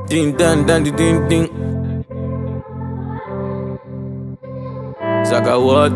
Ding dang dang ding ding ding. Zaga what?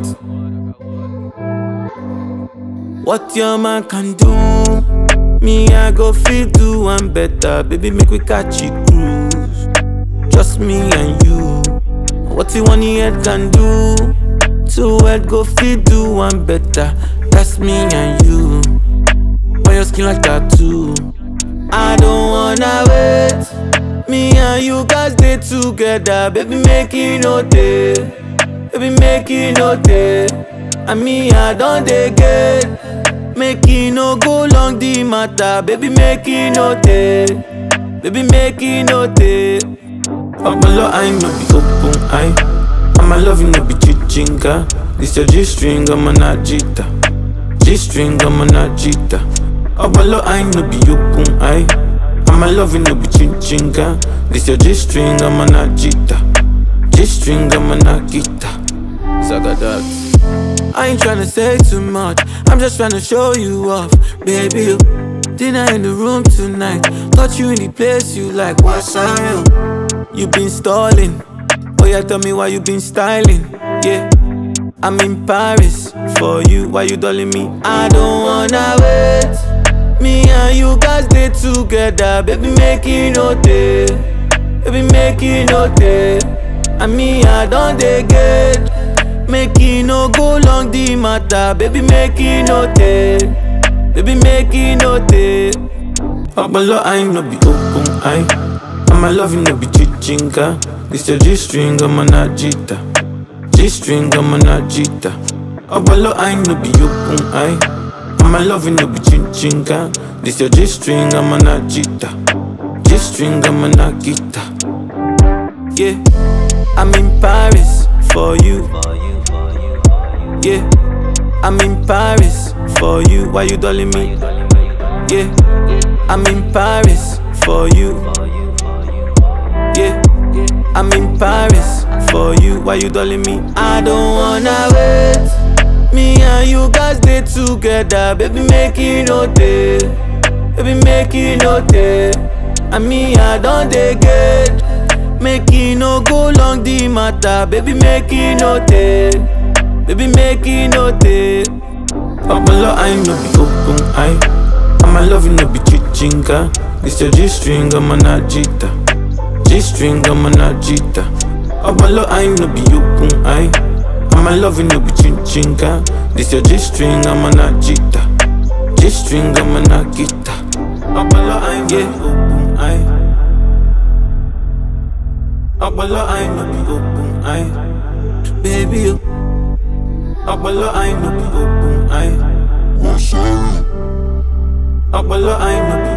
What your man can do, me I go feel do one better. Baby, make we catch it cruise. Just me and you. What you one head can do, two head go feel do one better. That's me and you. On your skin like tattoo. I don't wanna wait. Me and you guys stay together, baby, make it no day. Baby, make it no day. And me, I don't dey get. Make it no go long the matter, baby, make it no day. Baby, make it no day. I'm a lot, I no be open eye. I'm a love, no be chichinga. This your G string, I'm a najita. G string, I'm a najita. I'm a lot, I no be open eye. I'm a love, no be chichinga. This your G string, I'm a najita. G string, I'm a nagita. Saga that. I ain't tryna say too much. I'm just tryna show you off, baby. You dinner in the room tonight. Got you in the place you like. What's up? You been stalling. Oh yeah, tell me why you been styling. Yeah, I'm in Paris for you. Why you dolling me? I don't wanna wait. Me and you guys stay together, baby. Make it no day, baby. Make it no day. And me, I don't dey get. Make it no go long the matter, baby. Make it no day, baby. Make it no day. Abalo, I no be open eye. I'm a love, no be chichinga. This your G string, I'm a najita. G string, I'm a najita. Abalo, I no be open eye. I'm a love, no be chichinga. This your G string, I'm a najita. G string, I'm a nagita. Yeah, I'm in Paris for you. Yeah, I'm in Paris for you. Why you dolling me? Yeah, I'm in Paris for you. Yeah, I'm in Paris for you. Why you dolling me? I don't wanna wait. Me and you guys stay together, baby. Make it no day, baby. Make it no day. And me, I don't dey get. Make it no go long the matter, baby. Make it no day, baby. Make it no day. Pablo, I no be open eye. I'm a love, no be chichinga. This your G string, I'm a najita. G string, I'm a najita. Pablo, I no be open eye. I'm a love, no be chichinga. This your G string, I'm a najita. G string, I'm a nagita. Pablo, I no be open eye. Pablo, I no be open eye. Baby, you. Pablo, I no be open eye. I'm sorry. Pablo, I no be